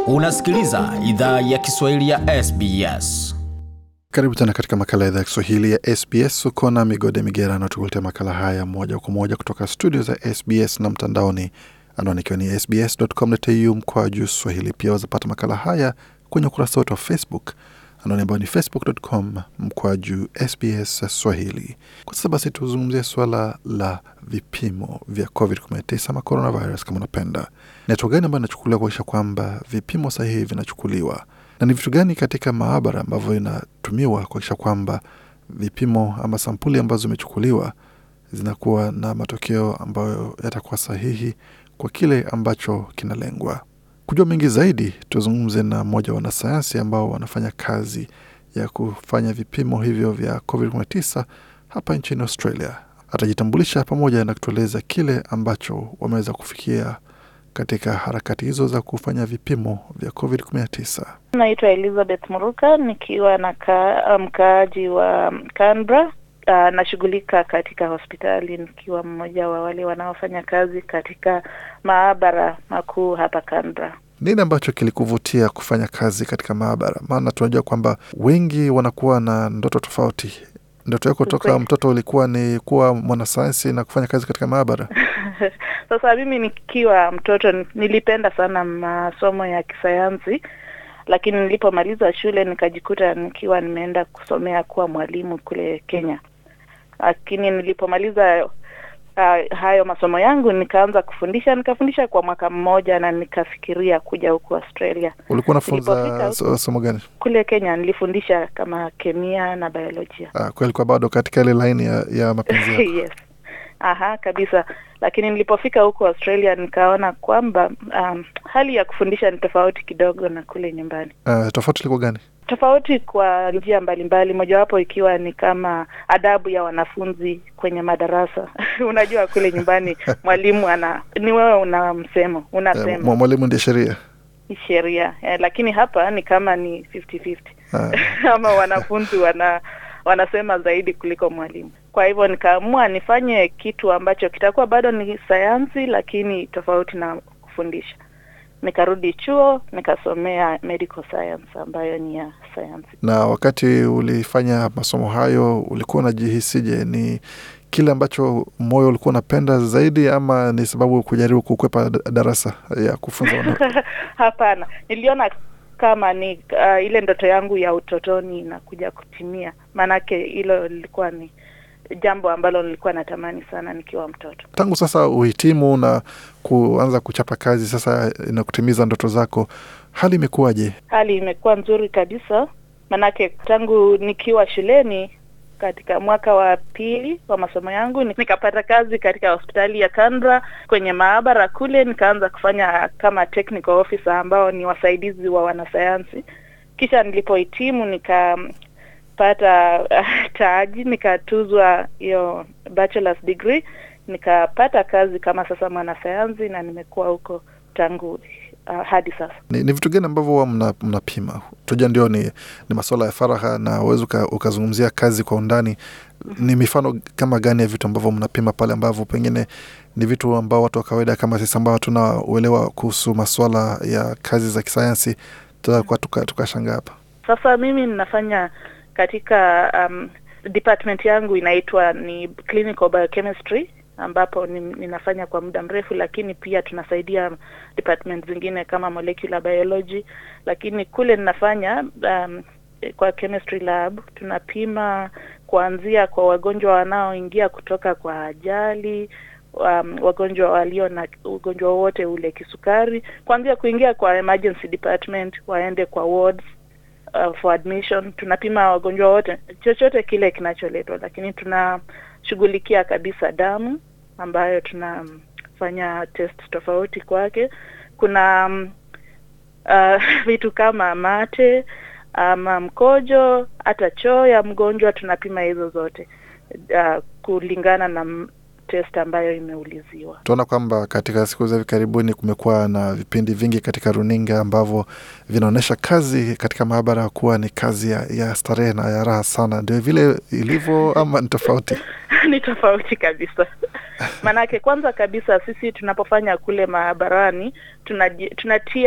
Unasikiliza idhaa ya Kiswahili ya SBS. Karibu tena katika makala ya idhaa ya Kiswahili ya SBS. Uko na Migode Migerano tukuletea makala haya moja kwa moja kutoka studio za SBS na mtandaoni, anwani ikiwa ni sbs.com.au mkoa juu Swahili. Pia wazapata makala haya kwenye ukurasa wetu wa Facebook, anwani ambayo ni facebook.com mkoa juu SBS Swahili. Kwa sasa basi, tuzungumzie suala la vipimo vya COVID-19 ama coronavirus kama unapenda. Ni hatua gani ambayo inachukuliwa kuakisha kwamba vipimo sahihi vinachukuliwa na ni vitu gani katika maabara ambavyo inatumiwa kuakisha kwamba vipimo ama sampuli ambazo zimechukuliwa zinakuwa na matokeo ambayo yatakuwa sahihi kwa kile ambacho kinalengwa. Kujua mengi zaidi, tuzungumze na mmoja wa wanasayansi ambao wanafanya kazi ya kufanya vipimo hivyo vya COVID-19 hapa nchini Australia. Atajitambulisha pamoja na kutueleza kile ambacho wameweza kufikia katika harakati hizo za kufanya vipimo vya COVID-19. Naitwa Elizabeth Muruka nikiwa na mkaaji wa Canberra. Uh, nashughulika katika hospitali nikiwa mmoja wa wale wanaofanya kazi katika maabara makuu hapa Canberra. Nini ambacho kilikuvutia kufanya kazi katika maabara? Maana tunajua kwamba wengi wanakuwa na ndoto tofauti. Ndoto yako toka mtoto ulikuwa ni kuwa mwanasayansi na kufanya kazi katika maabara? Sasa mimi nikiwa mtoto nilipenda sana masomo ya kisayansi, lakini nilipomaliza shule nikajikuta nikiwa nimeenda kusomea kuwa mwalimu kule Kenya. Lakini nilipomaliza uh, hayo masomo yangu nikaanza kufundisha, nikafundisha kwa mwaka mmoja na nikafikiria kuja huku Australia. Ulikuwa unafunza somo gani kule Kenya? Nilifundisha kama kemia na biolojia. Ah, kwa ilikuwa bado katika ile laini ya, ya mapenzi yako? Yes. Aha, kabisa. Lakini nilipofika huko Australia nikaona kwamba um, hali ya kufundisha ni tofauti kidogo na kule nyumbani. Uh, tofauti ilikuwa gani? Tofauti kwa njia mbalimbali, mojawapo ikiwa ni kama adabu ya wanafunzi kwenye madarasa. Unajua kule nyumbani mwalimu ana ni wewe una msemo unasema, uh, mwalimu ndiye sheria sheria eh, lakini hapa ni kama ni 50-50 uh. ama wanafunzi wana wanasema zaidi kuliko mwalimu. Kwa hivyo nikaamua nifanye kitu ambacho kitakuwa bado ni sayansi, lakini tofauti na kufundisha. Nikarudi chuo nikasomea medical science ambayo ni ya sayansi. Na wakati ulifanya masomo hayo ulikuwa unajihisije? Ni kile ambacho moyo ulikuwa unapenda zaidi, ama ni sababu kujaribu kukwepa darasa ya kufunza? Hapana, niliona kama ni uh, ile ndoto yangu ya utotoni inakuja kutimia, maanake hilo lilikuwa ni jambo ambalo nilikuwa natamani sana nikiwa mtoto. Tangu sasa uhitimu na kuanza kuchapa kazi sasa na kutimiza ndoto zako, hali imekuwaje? Hali imekuwa nzuri kabisa, maanake tangu nikiwa shuleni katika mwaka wa pili wa masomo yangu nikapata kazi katika hospitali ya Canberra kwenye maabara kule, nikaanza kufanya kama technical officer ambao ni wasaidizi wa wanasayansi. Kisha nilipohitimu nikapata uh, taji, nikatuzwa hiyo bachelor's degree, nikapata kazi kama sasa mwanasayansi na nimekuwa huko tangu Uh, hadi sasa. Ni, ni vitu gani ambavyo huwa mnapima? Mna tuja ndio ni, ni masuala ya faragha na uwezi ukazungumzia kazi kwa undani. Ni mifano kama gani ya vitu ambavyo mnapima pale ambavyo pengine ni vitu ambao watu wa kawaida kama sisi ambao hatuna uelewa kuhusu masuala ya kazi za kisayansi tutakuwa tukashangaa hapa? Sasa mimi ninafanya katika um, department yangu inaitwa ni clinical biochemistry ambapo ninafanya kwa muda mrefu, lakini pia tunasaidia department zingine kama molecular biology. Lakini kule ninafanya um, kwa chemistry lab tunapima kuanzia kwa wagonjwa wanaoingia kutoka kwa ajali, um, wagonjwa walio na ugonjwa wowote ule, kisukari, kuanzia kuingia kwa emergency department waende kwa wards uh, for admission. Tunapima wagonjwa wote, chochote kile kinacholetwa, lakini tuna shughulikia kabisa damu ambayo tunafanya test tofauti kwake. Kuna um, uh, vitu kama mate ama mkojo, hata choo ya mgonjwa tunapima hizo zote uh, kulingana na test ambayo imeuliziwa. Tunaona kwamba katika siku za hivi karibuni kumekuwa na vipindi vingi katika runinga ambavyo vinaonyesha kazi katika maabara kuwa ni kazi ya, ya starehe na ya raha sana. Ndio vile ilivyo ama ni tofauti? ni tofauti kabisa. Maanake kwanza kabisa sisi tunapofanya kule maabarani tunaji, tunatia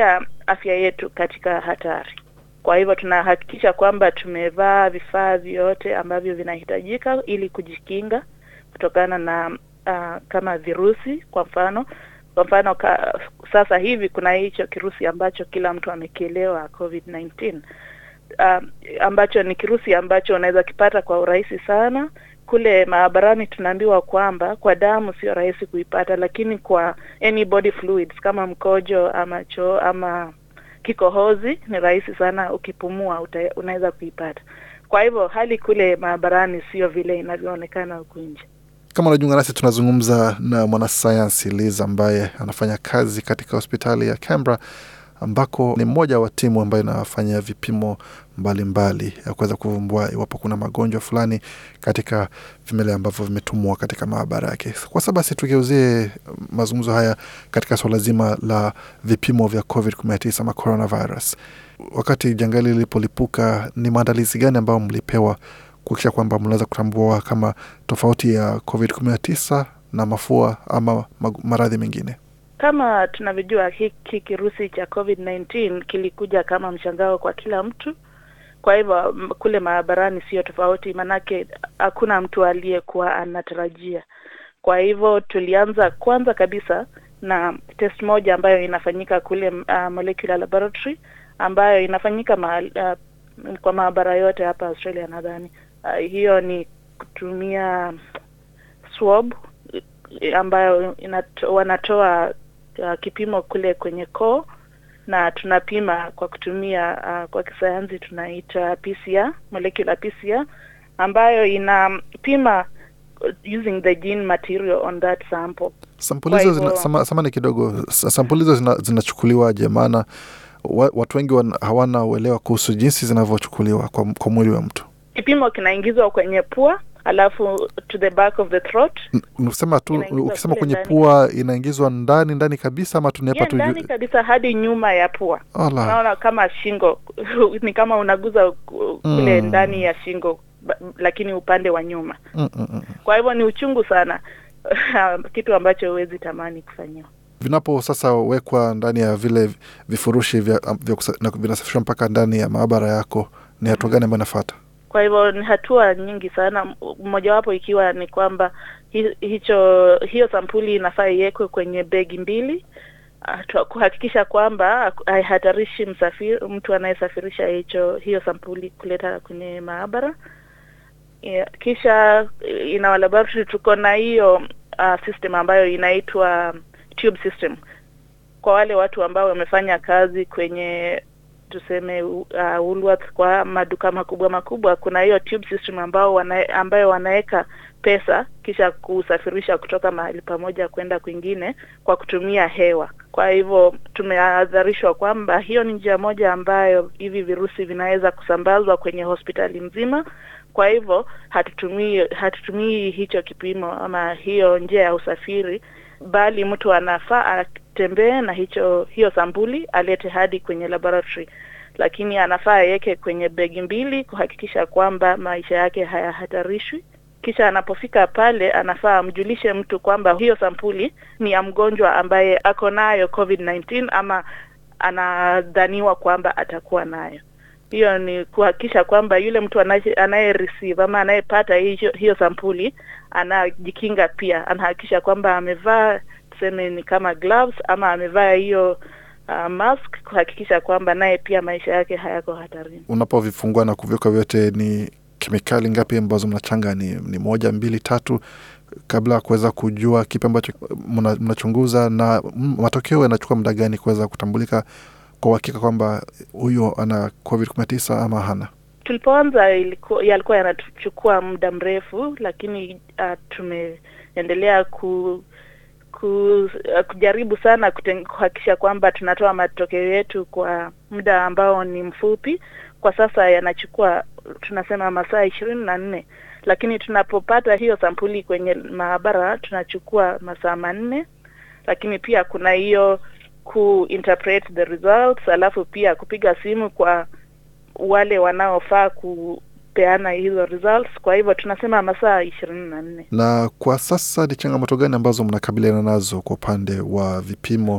afya yetu katika hatari. Kwa hivyo tunahakikisha kwamba tumevaa vifaa vyote ambavyo vinahitajika ili kujikinga kutokana na uh, kama virusi kwa mfano kwa mfano ka, sasa hivi kuna hicho kirusi ambacho kila mtu amekielewa COVID-19 uh, ambacho ni kirusi ambacho unaweza kipata kwa urahisi sana. Kule maabarani tunaambiwa kwamba kwa damu sio rahisi kuipata, lakini kwa any body fluids kama mkojo ama choo ama kikohozi ni rahisi sana, ukipumua uta, unaweza kuipata. Kwa hivyo hali kule maabarani sio vile inavyoonekana huku nje. Kama unajiunga nasi, tunazungumza na mwanasayansi Liz ambaye anafanya kazi katika hospitali ya Canberra ambako ni mmoja wa timu ambayo inafanya vipimo mbalimbali mbali ya kuweza kuvumbua iwapo kuna magonjwa fulani katika vimelea ambavyo vimetumwa katika maabara yake. Kwa sasa basi, tugeuzie mazungumzo haya katika suala zima la vipimo vya COVID-19 ama coronavirus. Wakati janga hili lilipolipuka, ni maandalizi gani ambayo mlipewa kuhakikisha kwamba mnaweza kutambua kama tofauti ya COVID-19 na mafua ama maradhi mengine? Kama tunavyojua hiki kirusi cha COVID-19 kilikuja kama mshangao kwa kila mtu. Kwa hivyo kule maabarani sio tofauti, manake hakuna mtu aliyekuwa anatarajia. Kwa hivyo tulianza kwanza kabisa na test moja ambayo inafanyika kule uh, molecular laboratory ambayo inafanyika ma, uh, kwa maabara yote hapa Australia nadhani. Uh, hiyo ni kutumia swab ambayo inato, wanatoa uh, kipimo kule kwenye koo na tunapima kwa kutumia uh, kwa kisayansi tunaita PCR, molecular PCR ambayo inapima using the gene material on that sample. Sampuli hizo zina, sama, samani kidogo, sampuli hizo zina, zinachukuliwaje? Maana wa, watu wengi hawana uelewa kuhusu jinsi zinavyochukuliwa kwa, kwa mwili wa mtu. Kipimo kinaingizwa kwenye pua alafu to the back of the throat. Unasema tu ukisema kwenye pua inaingizwa ndani ndani kabisa ama tunepa yeah, tu ndani kabisa hadi nyuma ya pua. Ala. Unaona kama shingo ni kama unaguza kule Mm. ndani ya shingo ba- lakini upande wa nyuma. Mm, mm, mm. Kwa hivyo ni uchungu sana kitu ambacho huwezi tamani kufanyiwa. Vinapo sasa wekwa ndani ya vile vifurushi vya, vya kusa- na vinasafishwa mpaka ndani ya maabara yako, ni hatua gani ambayo inafuata? Kwa hivyo ni hatua nyingi sana, m- mojawapo ikiwa ni kwamba hi, hicho hiyo sampuli inafaa iwekwe kwenye begi mbili ah, tu- kuhakikisha kwamba haihatarishi msafiri, mtu anayesafirisha hicho hiyo sampuli kuleta kwenye maabara. Yeah, kisha eh, in our laboratory tuko na hiyo uh, system ambayo inaitwa tube system kwa wale watu ambao wamefanya kazi kwenye tuseme uh, Woolworths kwa maduka makubwa makubwa, kuna hiyo tube system ambao wana, ambayo wanaweka pesa kisha kusafirisha kutoka mahali pamoja kwenda kwingine kwa kutumia hewa. Kwa hivyo tumehadharishwa kwamba hiyo ni njia moja ambayo hivi virusi vinaweza kusambazwa kwenye hospitali nzima. Kwa hivyo hatutumii hatutumii hicho kipimo ama hiyo njia ya usafiri, bali mtu anafaa atembee na hicho hiyo sampuli alete hadi kwenye laboratory, lakini anafaa aweke kwenye begi mbili kuhakikisha kwamba maisha yake hayahatarishwi. Kisha anapofika pale, anafaa amjulishe mtu kwamba hiyo sampuli ni ya mgonjwa ambaye ako nayo COVID-19 ama anadhaniwa kwamba atakuwa nayo. Hiyo ni kuhakikisha kwamba yule mtu anaye anaye receive ama anayepata hiyo, hiyo sampuli anajikinga pia, anahakikisha kwamba amevaa tuseme ni kama gloves ama amevaa hiyo uh, mask kuhakikisha kwamba naye pia maisha yake hayako hatarini. Unapovifungua na kuviweka vyote, ni kemikali ngapi ambazo mnachanga? Ni, ni moja, mbili, tatu, kabla ya kuweza kujua kipi ambacho mna- mnachunguza, na mm, matokeo yanachukua muda gani kuweza kutambulika kwa uhakika kwamba huyo ana COVID 19 ama hana? Tulipoanza ilikuwa yalikuwa yanachukua muda mrefu, lakini uh, tumeendelea ku, ku, uh, kujaribu sana kuten- kuhakikisha kwamba tunatoa matokeo yetu kwa muda ambao ni mfupi. Kwa sasa yanachukua tunasema masaa ishirini na nne, lakini tunapopata hiyo sampuli kwenye maabara tunachukua masaa manne, lakini pia kuna hiyo ku interpret the results, alafu pia kupiga simu kwa wale wanaofaa kupeana hizo results. Kwa hivyo tunasema masaa ishirini na nne. Na kwa sasa ni changamoto gani ambazo mnakabiliana nazo kwa upande wa vipimo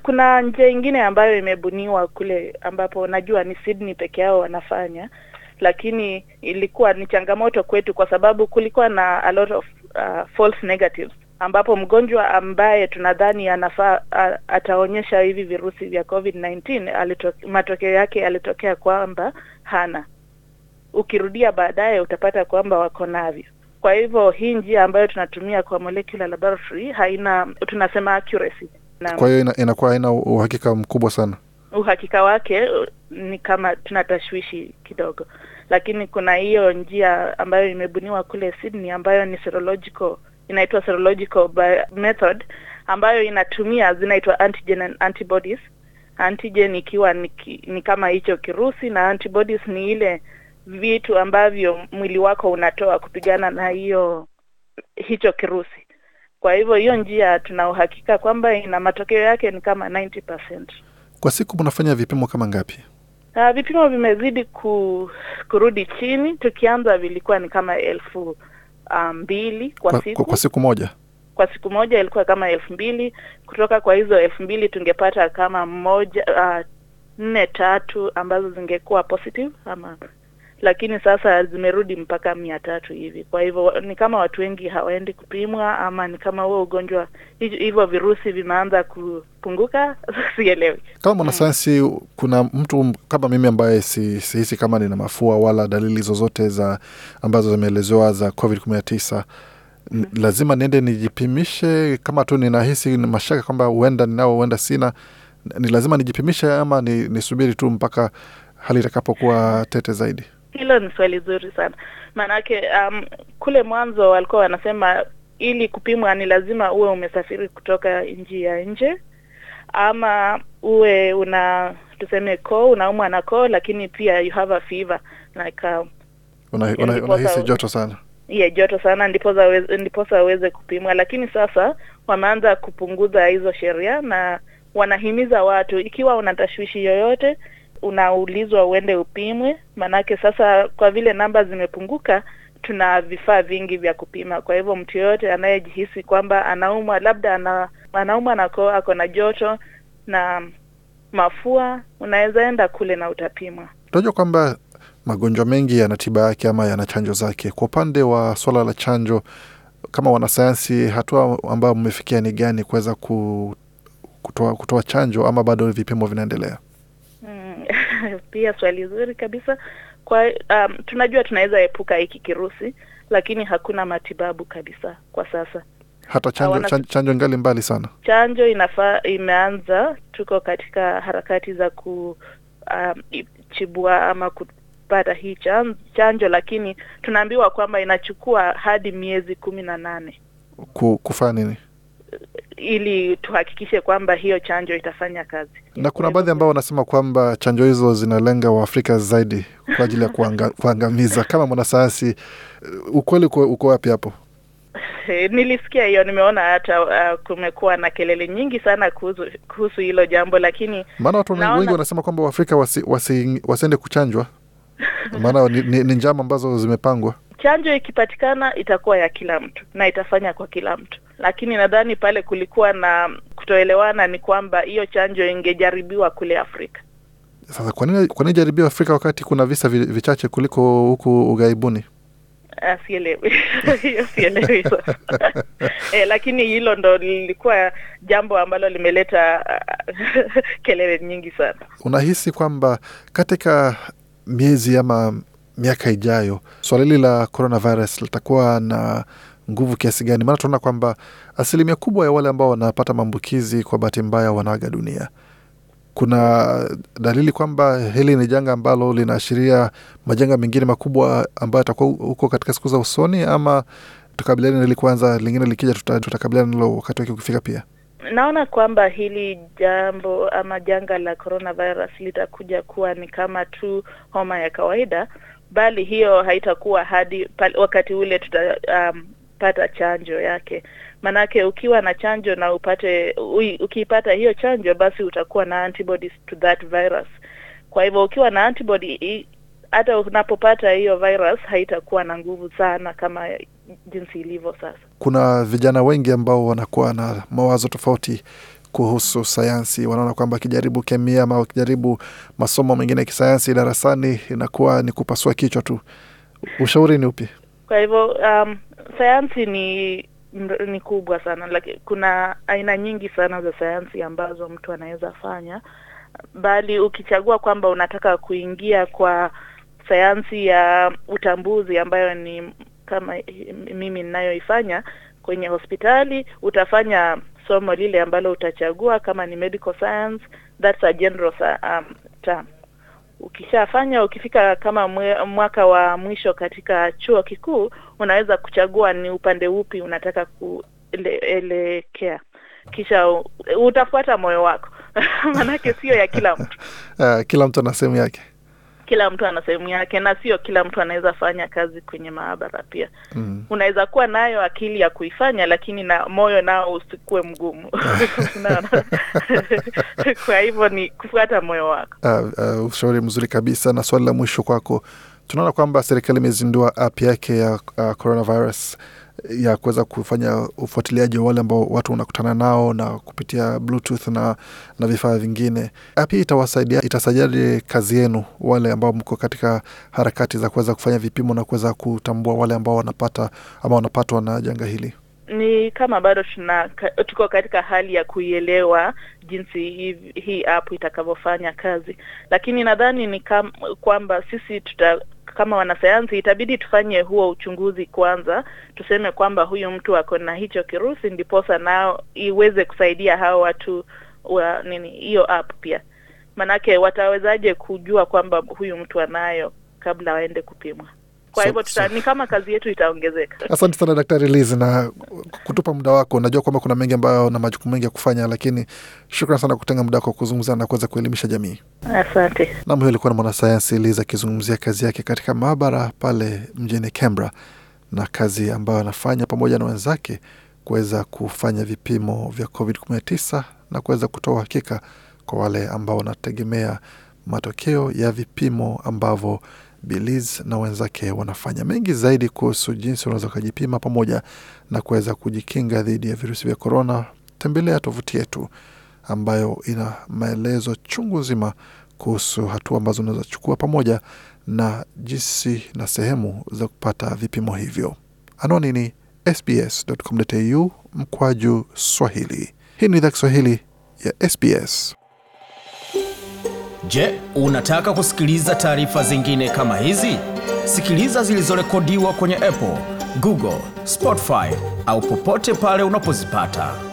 kuna njia ingine ambayo imebuniwa kule ambapo najua ni Sydney peke yao wanafanya, lakini ilikuwa ni changamoto kwetu kwa sababu kulikuwa na a lot of uh, false negatives ambapo mgonjwa ambaye tunadhani anafaa a- ataonyesha hivi virusi vya COVID-19 alito, matokeo yake yalitokea kwamba hana. Ukirudia baadaye utapata kwamba wako navyo. Kwa hivyo hii njia ambayo tunatumia kwa molecular laboratory haina tunasema accuracy na Kwa hiyo ina, inakuwa haina uhakika mkubwa sana. uhakika wake uh, ni kama tuna tashwishi kidogo, lakini kuna hiyo njia ambayo imebuniwa kule Sydney ambayo ni serological, inaitwa serological bi- method ambayo inatumia zinaitwa antigen and antibodies. Antigen ikiwa ni, ki- ni kama hicho kirusi na antibodies ni ile vitu ambavyo mwili wako unatoa kupigana na hiyo hicho kirusi. Kwa hivyo hiyo njia tuna uhakika kwamba ina matokeo yake ni kama 90%. Kwa siku mnafanya vipimo kama ngapi? Uh, vipimo vimezidi ku, kurudi chini. Tukianza vilikuwa ni kama elfu uh, mbili kwa, Kwa, siku kwa, kwa siku moja? kwa siku moja ilikuwa kama elfu mbili kutoka kwa hizo elfu mbili tungepata kama moja uh, nne tatu ambazo zingekuwa positive ama lakini sasa zimerudi mpaka mia tatu hivi. Kwa hivyo ni kama watu wengi hawaendi kupimwa, ama ni kama huo ugonjwa hiv- hivyo virusi vimeanza kupunguka, sielewi. Kama mwanasayansi, kuna mtu kama mimi ambaye si- sihisi kama nina mafua wala dalili zozote za ambazo zimeelezewa za COVID 19 N- lazima niende nijipimishe kama tu ninahisi ni mashaka kwamba huenda ninao huenda sina ni lazima nijipimishe ama ni, nisubiri tu mpaka hali itakapokuwa tete zaidi Hilo ni swali zuri sana, maanake um, kule mwanzo walikuwa wanasema ili kupimwa ni lazima uwe umesafiri kutoka nchi ya nje ama uwe una tuseme koo unaumwa na koo, lakini pia you have a fever like uh, Una, Yaani una, ndiposa- unahisi joto sana yeah, joto sana ndiposa aweze, ndiposa aweze kupimwa. Lakini sasa wameanza kupunguza hizo sheria na wanahimiza watu, ikiwa una tashwishi yoyote, unaulizwa uende upimwe, manake sasa kwa vile namba zimepunguka, tuna vifaa vingi vya kupima. Kwa hivyo mtu yoyote anayejihisi kwamba anaumwa, labda ana, anaumwa na koo, ako na joto na mafua, unaweza enda kule na utapimwa. tunajua kwamba magonjwa mengi yana tiba yake ama yana chanjo zake kwa upande wa swala la chanjo kama wanasayansi hatua ambayo mmefikia ni gani kuweza ku, kutoa, kutoa chanjo ama bado vipimo vinaendelea Mm, pia swali zuri kabisa. Kwa um, tunajua tunaweza epuka hiki kirusi, lakini hakuna matibabu kabisa kwa sasa. hata chanjo, Hawana- chanjo, chanjo ngali mbali sana Chanjo inafaa imeanza, tuko katika harakati za kuchibua ama kupata hii chan, chanjo, lakini tunaambiwa kwamba inachukua hadi miezi kumi na nane ku, kufanya nini ili tuhakikishe kwamba hiyo chanjo itafanya kazi. na kuna baadhi ambao wanasema kwamba chanjo hizo zinalenga waafrika zaidi kwa ajili ya kuanga, kuangamiza kama mwanasayansi uh, ukweli uko, uko wapi hapo Eh, Nilisikia hiyo, nimeona hata uh, kumekuwa na kelele nyingi sana kuhusu kuhusu hilo jambo, lakini maana watu Naona- wengi wanasema kwamba waafrika wasi, wasi, wasiende kuchanjwa maana ni, ni, ni njama ambazo zimepangwa chanjo ikipatikana itakuwa ya kila mtu na itafanya kwa kila mtu, lakini nadhani pale kulikuwa na kutoelewana ni kwamba hiyo chanjo ingejaribiwa kule Afrika. sasa kwa nini kwa nini jaribio afrika wakati kuna visa vi- vichache kuliko huku ughaibuni Ah, Sielewi hiyo sielewi sasa. eh, lakini hilo ndo lilikuwa jambo ambalo limeleta ah, kelele nyingi sana. unahisi kwamba katika miezi ama miaka ijayo swala hili la coronavirus litakuwa na nguvu kiasi gani maana tunaona kwamba asilimia kubwa ya wale ambao wanapata maambukizi kwa bahati mbaya wanaaga dunia kuna dalili kwamba hili ni janga ambalo linaashiria majanga mengine makubwa ambayo yatakuwa huko katika siku za usoni ama tukabiliane nili kwanza lingine likija tuta- tutakabiliana nalo wakati wake ukifika pia Naona kwamba hili jambo ama janga la coronavirus litakuja kuwa ni kama tu homa ya kawaida, bali hiyo haitakuwa hadi pale wakati ule tutapata um, chanjo yake. Manake ukiwa na chanjo na upate ui, ukiipata hiyo chanjo, basi utakuwa na antibodies to that virus. Kwa hivyo ukiwa na antibody i- hata unapopata hiyo virus haitakuwa na nguvu sana kama jinsi ilivyo sasa. kuna vijana wengi ambao wanakuwa na mawazo tofauti kuhusu sayansi. Wanaona kwamba akijaribu kemia ama akijaribu masomo mengine ya kisayansi darasani inakuwa ni kupasua kichwa tu. Ushauri ni upi? Kwa hivyo um, sayansi ni ni kubwa sana like, kuna aina nyingi sana za sayansi ambazo mtu anaweza fanya, bali ukichagua kwamba unataka kuingia kwa sayansi ya utambuzi ambayo ni kama mimi ninayoifanya kwenye hospitali, utafanya somo lile ambalo utachagua. Kama ni medical science, that's a general um, term. Ukishafanya, ukifika kama mwe, mwaka wa mwisho katika chuo kikuu, unaweza kuchagua ni upande upi unataka kuelekea, kisha utafuata moyo wako manake sio ya kila mtu. Uh, kila mtu ana sehemu yake kila mtu ana sehemu yake, na sio kila mtu anaweza fanya kazi kwenye maabara pia. Mm. Unaweza kuwa nayo akili ya kuifanya, lakini na moyo nao usikuwe mgumu kwa hivyo ni kufuata moyo wako. Uh, uh, ushauri mzuri kabisa. Na swali la mwisho kwako, tunaona kwamba serikali imezindua app yake ya uh, coronavirus ya kuweza kufanya ufuatiliaji wa wale ambao watu wanakutana nao na kupitia bluetooth na, na vifaa vingine. App hii itawasaidia, itasaidiaje kazi yenu wale ambao mko katika harakati za kuweza kufanya vipimo na kuweza kutambua wale ambao wanapata ama wanapatwa na janga hili? Ni kama bado tuna tuko katika hali ya kuielewa jinsi hii, hii app itakavyofanya kazi, lakini nadhani ni kam, kwamba sisi tuta kama wanasayansi itabidi tufanye huo uchunguzi kwanza, tuseme kwamba huyu mtu ako na hicho kirusi, ndiposa nao iweze kusaidia hao watu wa nini hiyo app pia. Manake watawezaje kujua kwamba huyu mtu anayo kabla waende kupimwa? Kwa hivyo so, so, ni kama kazi yetu itaongezeka. Asante sana Daktari Liz na kutupa muda wako. Najua kwamba kuna mengi ambayo na majukumu mengi ya kufanya, lakini shukran sana kutenga muda wako kuzungumza na kuweza kuelimisha jamii. Asante. Nam, huyo alikuwa na mwanasayansi Liz akizungumzia kazi yake katika maabara pale mjini Canberra na kazi ambayo anafanya pamoja na wenzake kuweza kufanya vipimo vya COVID-19 na kuweza kutoa uhakika kwa wale ambao wanategemea matokeo ya vipimo ambavyo Biliz na wenzake wanafanya mengi zaidi kuhusu jinsi unaweza ukajipima pamoja na kuweza kujikinga dhidi ya virusi vya korona. Tembelea tovuti yetu ambayo ina maelezo chungu nzima kuhusu hatua ambazo unaweza chukua pamoja na jinsi na sehemu za kupata vipimo hivyo. Anwani ni sbs.com.au mkwaju Swahili. Hii ni idhaa Kiswahili ya SBS. Je, unataka kusikiliza taarifa zingine kama hizi? Sikiliza zilizorekodiwa kwenye Apple, Google, Spotify au popote pale unapozipata.